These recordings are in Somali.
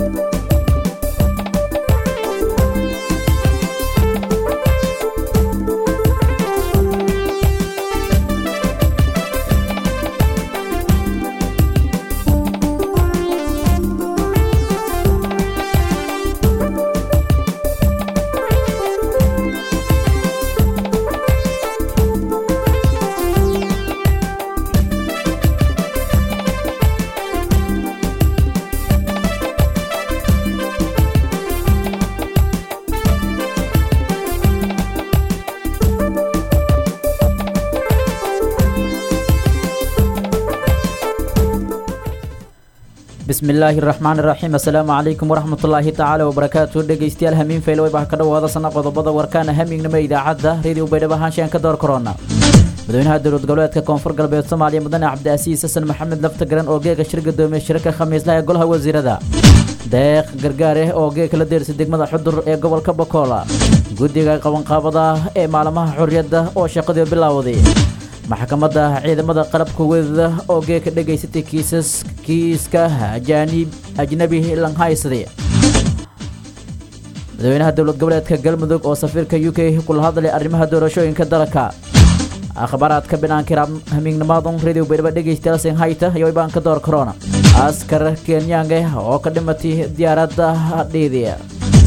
bismi illaahi raxmaan iraxiim assalaamu calaykum waraxmatullaahi tacaala wabarakaatu dhegeystayaal hamiin faylo waybaha ka dhawaada sana qodobada warkaana hamiignimo idaacadda radio baydhabo haanshaan ka door korona madaxweynaha dowlad goboleedka koonfur galbeed soomaaliya mudane cabdiasiis xasan maxamed laftagaran oo geega shir gadoomiye shirka khamiislaha ee golaha wasiirada deeq gargaareh oo geegka la deersay degmada xudur ee gobolka bokoola guddiga qabanqaabada ee maalmaha xorriyadda oo shaqadii bilaawday maxkamadda ciidamada qalabka weedada oo geeka dhegaysatay kiisas kiiska ajaanib ajnabi lanhaysday madaxweynaha dowlad goboleedka galmudug oo safiirka u k kula hadlay arrimaha doorashooyinka dalka akhbaaraadka binaanka hamiignimaadun radio baydhaba dhegaystayaal senhayta iyo ibaanka door corona askar kenyaange oo ka dhimatay diyaaradda dhiidiya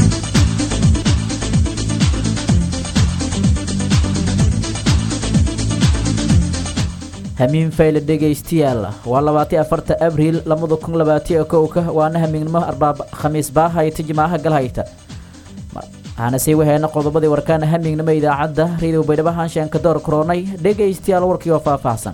hamiin fayle dhegaystayaal waa labaatiyo afarta abriil labada kun labaatiyo kowka waana hamiignimo arbaab khamiis baahayta jimaaha galhayta waxaana sii waheena qodobadii warkaana hamiignimo idaacadda radio baydhabo haanshaan ka door koronay dhegaystayaal warkii oo faahfaahsan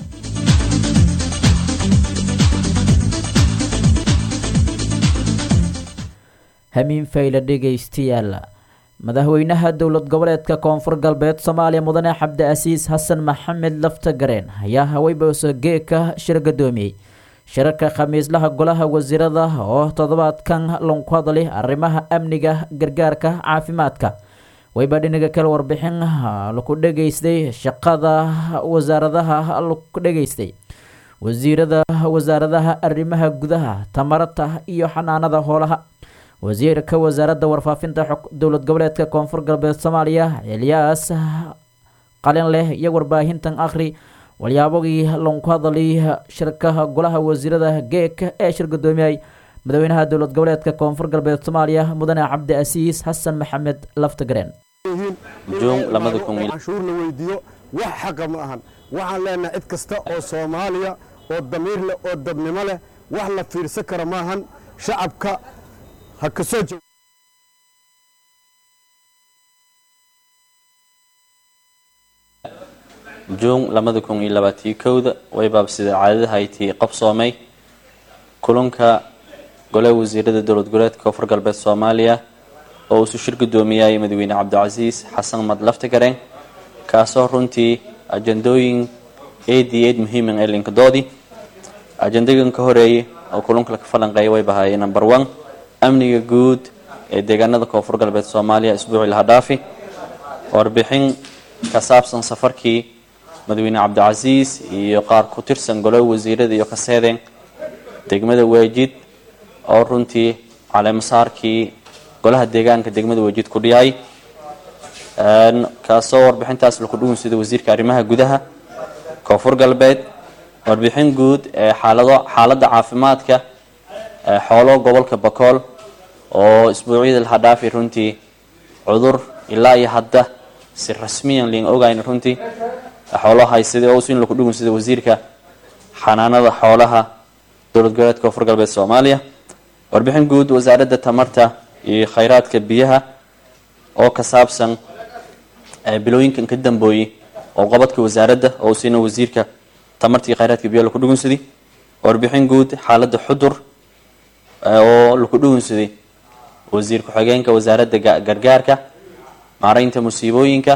hamiin fayle dhegaystayaal madaxweynaha dowlad goboleedka koonfur galbeed soomaaliya mudane cabdiasiis xasan maxamed laftagareen ayaa haweyboose geeka shir gadoomiyey shirarka khamiislaha golaha wasiirada oo toddobaadkan lanku hadlay arrimaha amniga gargaarka caafimaadka wayba dhinaga kale warbixin laku dhegaystay shaqada wasaaradaha laku dhegaystay wasiirada wasaaradaha arrimaha gudaha tamarata iyo xanaanada hoolaha wasiirka wasaaradda warfaafinta dowlad goboleedka koonfur galbeed soomaaliya elyaas qalin leh iyo warbaahintan akhri walyaabagii lanku hadalay shirkaha golaha wasiirada geeka ee shir gudoomiyay madaxweynaha dowlad goboleedka koonfur galbeed soomaaliya mudane cabdi asiis xasan maxamed laftagareen canshuur la weydiiyo wax xaqa ma ahan waxaan leenahay cid kasta oo soomaaliya oo damiir leh oo dadnimo leh wax la fiirsan kara maahan shacabka ha ka soo jeeg juun labada kun iyo labaatiyo kowda way baabsida caadadahayti qabsoomay kulanka golaha wasiirada dowlad goboleedka koonfur galbeed soomaaliya oo uusu shir gudoomiyay madaxweyne cabdicasiis xasan mad laftagareen kaasoo runtii ajandooyin aad iyo aad muhiiman ee linkadoodii ajandagan ka horeeyay oo kulanka ka falanqeeya way bahaayeen number one amniga guud ee deegaanada koonfur galbeed soomaaliya isbuucii laha dhaafi warbixin ka saabsan safarkii madaxweyne cabdicasiis iyo qaar ku tirsan golaha wasiirada iyo kaseedeen degmada weejid oo runtii caleemasaarkii golaha deegaanka degmada weejid ku dhiyay kaasoo warbixintaas laku dhugun sida wasiirka arrimaha gudaha koonfur galbeed warbixin guud ee xaalado xaaladda caafimaadka xoolo gobolka bakool oo isbuucyada laha dhaafi runtii cudur ilaa iyo hadda si rasmiyan liin ogayn runtii xoolo haysada oo in laku dhugun sida wasiirka xanaanada xoolaha dowlad goboleedka koonfur galbeed soomaaliya warbixin guud wasaaradda tamarta iyo khayraadka biyaha oo ka saabsan bilooyinkan ka dambooyey oo qabadka wasaaradda oo siina wasiirka tamarta iyo khayraadka biyaha laku dhugunsaday warbixin guud xaaladda xudur oo laku dhugunsaday wasiir ku-xigeenka wasaaradda gargaarka maareynta musiibooyinka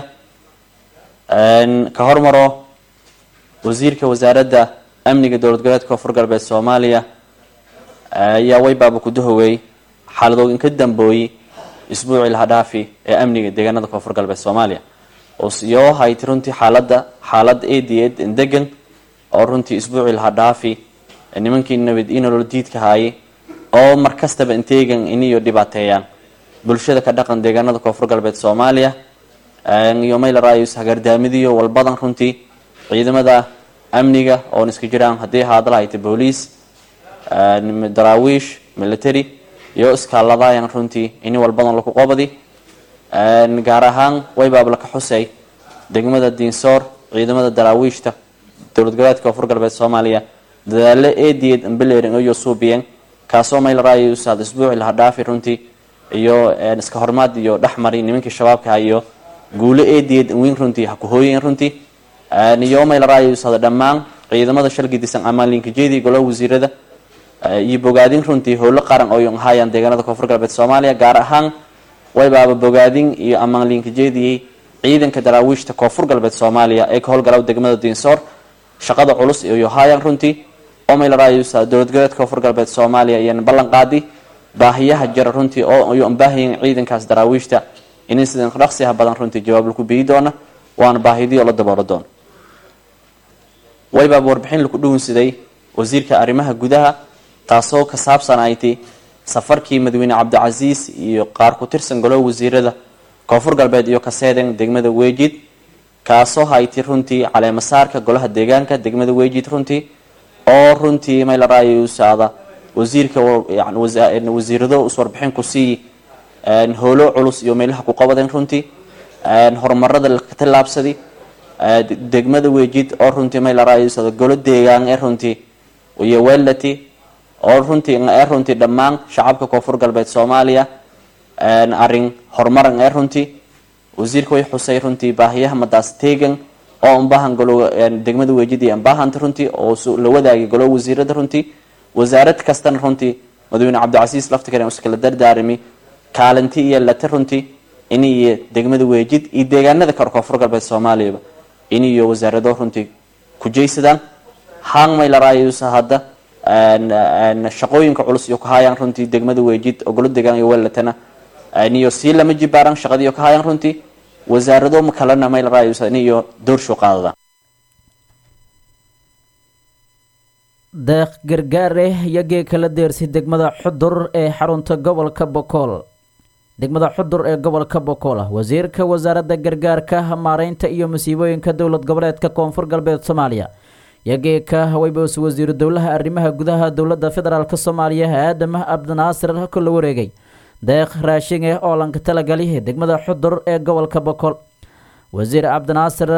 ka hormaro wasiirka wasaaradda amniga dowlad goboleedka koonfur galbeed soomaaliya ayaa waybaaba kudahoweey xaaladoogan ka dambooyey isbuucii laha dhaafi ee amniga deegaanada koonfur galbeed soomaaliya oo hayti runtii xaalada xaalad aad iyo aad degan oo runtii isbuucii laha dhaafi nimankii nabad iyo nolol diidka haayay oo markastaba inteegan iniyo dhibaateeyaan bulshada ka dhaqan deegaanada koonfur galbeed soomaaliya iyo mayla raayus hagardaamidiyo walbadan runtii ciidamada amniga oon iska jiraan haddii haadala hayta booliis daraawiish military iyo iskaaladayan runtii ini walbadan laku qobadi gaar ahaan waybaab laka xusay degmada diinsoor ciidamada daraawiishta dowlad goboleedka koonfur galbeed soomaaliya dadaalo eediyeed ambelerin iyo suubiyeen kaasoo mayla raayus had isbuuci laha dhaafi runtii iyo iska hormaad iyo dhexmari nimankii shabaabka iyo guulo eediyeed weyn runtii ha ku hooyeen runtii iyo mayla raayus hada dhammaan ciidamada shalgidisan amaalinkajeedii golaha wasiirada iyo bogaadin runtii howlo qaran oo haayaan deegaanada koonfur galbeed soomaaliya gaar ahaan waybaaba bogaadin iyo amaalinkajeediyey ciidanka daraawiishta koonfur galbeed soomaaliya ee ka howlgala degmada diinsoor shaqada culus iyo haayaan runtii oo mayla raayus dowlad goboleedka koonfur galbeed soomaaliya iyana ballan qaadi baahiyaha jira runtii oo iyo baahiyan ciidankaas daraawiishta in sidan dhaqsiha badan runtii jawaab laku biyi doona waana baahidii oo la daboolo doono waybaaba warbixin laku dhugunsiday wasiirka arrimaha gudaha taasoo ka saabsan ayti safarkii madaxweyne cabdicasiis iyo qaar ku tirsan golaha wasiirada koonfur galbeed iyo kaseeden degmada weejid kaasoo hayti runtii caleemasaarka golaha deegaanka degmada weejid runtii oo runtii mayla raayusaada wasiirka wasiirado is warbixin ku sii howlo culus iyo meelaha ku qabadeen runtii horumarada laka tallaabsadi degmada weejid oo runtii mayla raayusaada golo deegaan ee runtii iyo welati oo runtii ee runtii dhammaan shacabka koonfur galbeed soomaaliya arin horumaran ee runtii wasiirka way xusay runtii baahiyaha madaas teegan oo unbahan golo degmada weejid iyo unbahanta runtii oo la wadaagay golo wasiirada runtii wasaarad kastana runtii madaxweyne cabdicasiis laftikaren iskala dardaarami kaalinti iyo lata runtii in iyo degmada weejid iyo deegaanada kale koonfur galbeed soomaaliyaba in iyo wasaarado runtii ku jeysadaan hang mayla raayusa hadda shaqooyinka culus iyo kahaayaan runtii degmada weejid oo golo deegaan iyo welatana iniyo sii lama jibaaran shaqadiiyo kahaayaan runtii wasaarado kalena mayla raayusa in iyo doorshow qaadadaan deeq gargaare yagee kala deersay degmada xudur ee xarunta gobolka bokool degmada xudur ee gobolka bokool wasiirka wasaaradda gargaarka maareynta iyo masiibooyinka dowlad goboleedka koonfur galbeed soomaaliya yageeka waybaus wasiiru dowlaha arrimaha gudaha dowladda federaalk soomaaliya aadam cabdinaasir kula wareegay deeq raashinge oo lanka talagali degmada xudur ee gobolka bokool wasiir cabdinaasir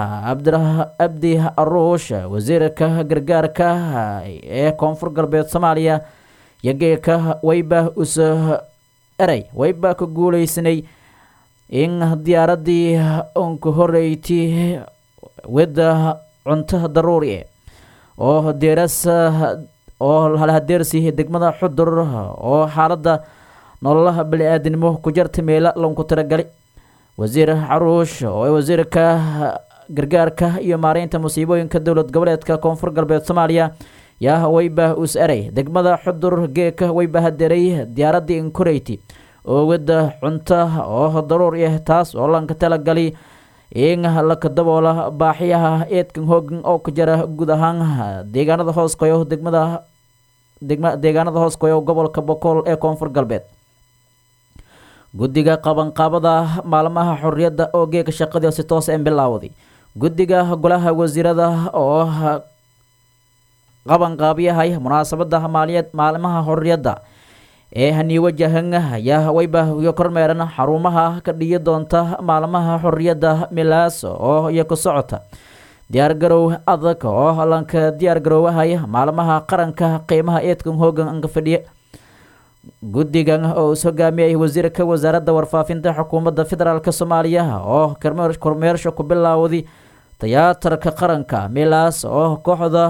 abdi aruush wasiirka gargaarka ee koonfur galbeed soomaaliya yageeka wayba us erey wayba ka guuleysanay in diyaaradii unka horeyti wada cunto daruuri oo deeras oo halhadeersi degmada xudur oo xaalada nololaha bani-aadinimo ku jarta meela lanku tiragali wasiir caruush oo wasiirka gargaarka iyo maareynta musiibooyinka dowlad goboleedka koonfur galbeed soomaaliya yaa wayba us erey degmada xudur geeka wayba hadeeray diyaaradii inkoreyti oo wada cunto oo daruur ah taas oo lanka talagali in laka daboola baaxiyaha eedkan hoogan oo ka jara guud ahaan deegaanada hoos qoyo degmada degma deegaanada hoos qoyo gobolka bokool ee koonfur galbeed guddiga qabanqaabada maalmaha xorriyadda oo geeka shaqadii si toos en bilaawday guddiga golaha wasiirada oo qabanqaabiyahay munaasabada maaliyeed maalmaha xorriyadda ee haniiwajahan ayaa wayba iyo kormeeran xarumaha ka dhiyi doonta maalmaha xorriyadda milaas oo iyo ku socota diyaargarow adag oo lanka diyaargaroowahay maalmaha qaranka qiimaha eedkan hoogan anka fadhiya guddigan oo is hogaamiyay wasiirka wasaaradda warfaafinta xukuumadda federaalk soomaaliya oo kormeersha ku bilaawday tiyaatarka qaranka milaas oo kooxda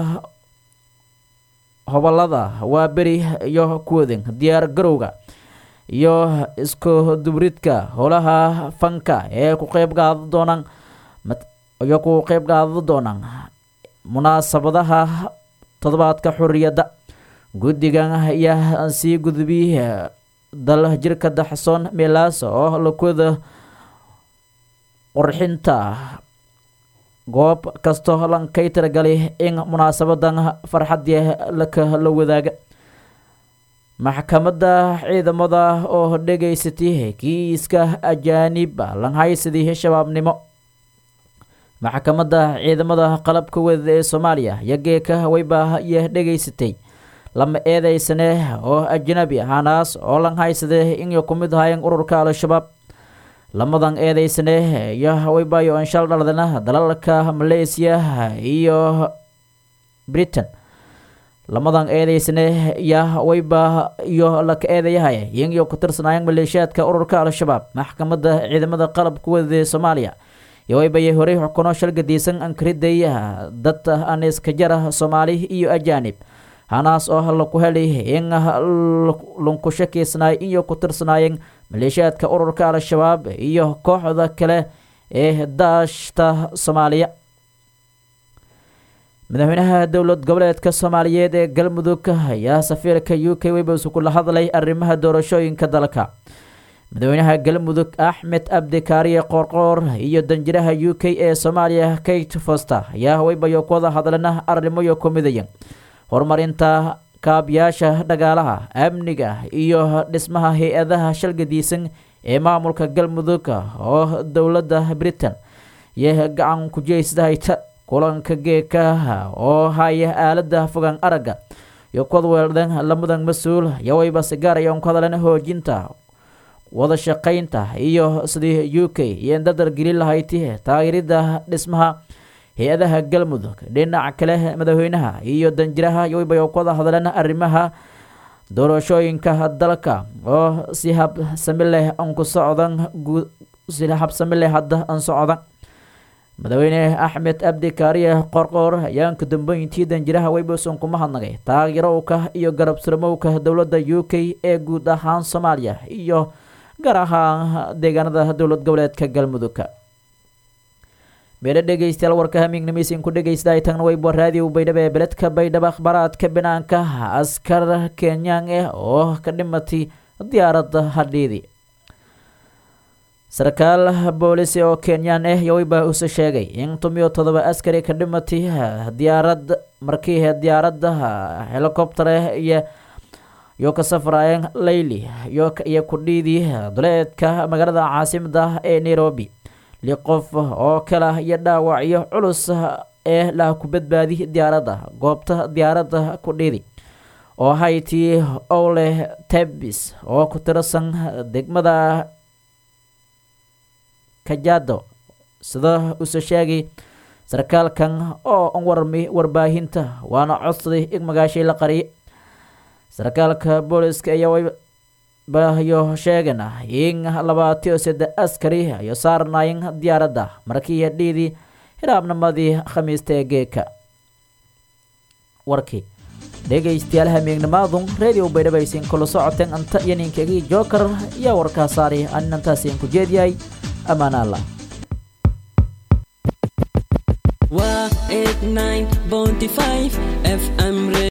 hobolada waa beri iyo kuwadan diyaar garowga iyo isku dubridka howlaha fanka ee ku qeyb qaada doonaan iyo ku qeyb qaada doonaan munaasabadaha toddobaadka xorriyadda guddigan ayaa sii gudbiy dal jirka daxsoon milaas oo lakuwada qorxinta goob kastoo lankay tiragalay in munaasabadan farxadii laka la wadaaga maxkamadda ciidamada oo dhegaysatay kiiska ajaanib lanhaysadii shabaabnimo maxkamadda ciidamada qalabka wadada ee soomaaliya iyo geeka wayba iyo dhegaysatay lama eedeysane oo ajnabi ahanaas oo lanhaysade inay ku mid ahaayeen ururka al-shabaab lamadan eedeysane iyo waybayo anshal dhaldana dalalka malaysiya iyo britain lamadan eedeysane ya wayba iyo laka eedayahaya iyagiyo ku tirsanaayeen maleeshiyaadka ururka al-shabaab maxkamadda ciidamada qalabka wadada ee soomaaliya iyo waybayay horey xukuno shalgadiisan ankariday dad aniska jara soomaali iyo ajaanib hanaas oo laku helay in lunku shakiysnaay iyo ku tirsanaayeen maleeshiyaadka ururka al-shabaab iyo kooxda kale ee daashta soomaaliya madaxweynaha dowlad goboleedka soomaaliyeed ee galmudug ayaa safiirka u k webs kula hadlay arrimaha doorashooyinka dalka madaxweynaha galmudug axmed abdikaariye qoorqoor iyo danjiraha u k ee soomaaliya kate foster ayaa waybayo ku wada hadlana arrimoyo ku midaya horumarinta kaabayaasha dhagaalaha amniga iyo dhismaha hay-adaha shalgadiisan ee maamulka galmudug oo dowladda britain iyo gacan kujeysdahayta kulanka geekaha oo haya aalada fogaan aragga iyo kuwad weeldan lamadan mas-uul iyo wayba sigaaraya ku hadlan hoojinta wada shaqaynta iyo sidii u k iyo dadar gelin lahayti taageerida dhismaha hay-adaha galmudug dhinaca kale madaxweynaha iyo danjiraha yoybay ku wada hadleen arrimaha doorashooyinka dalka oo si habsami leh an ku socdan si habsami leh hadda an socdan madaxweyne axmed abdi kaariye qorqoor ayaan ka dambeyntii danjiraha weyboson kuma hadnagay taageerowka iyo garab surmowka dowladda u k ee guud ahaan soomaaliya iyo gaar ahaan deegaanada dowlad goboleedka galmudugka meelo dhegeystayaal warka hamiignimeysin ku dhegeysta tagna weybo raadiyo baydhabo ee beledka baydhabo akhbaaraadka banaanka askar kenyaan ah oo ka dhimatay diyaaradda hadhiidi sarkaal boolisi oo kenyaan ah yoweyba use sheegay in tumiyo todoba askari ka dhimatay diyaarad markii diyaaradda helicopter iyo iyo ka safraayeen layli iyo kudhiidii duleedka magaalada caasimada ee nairobi li qof oo kala iyo dhaawacyo culus ee lah ku badbaadi diyaaradda goobta diyaaradda kudhiidi oo hayti owle tebis oo ku tirsan degmada kajado sida use sheegay sarkaalkan oo an warmi warbaahinta waana codsaday in magaashay la qariye sarkaalka booliska ayaa bayo sheegan in labaatiyo saddex askari ayo saarnaayeen diyaaradda markii dhiidii hiraabnimadii khamiista ee geeka warkii dhegaystayaal hamiignimaadun radio baydhabaysin kula socoteen anta iyo ninkagii joker iyo warkaa saari aninantaasiin ku jeediyahay ammaan allah waa 89.5 fm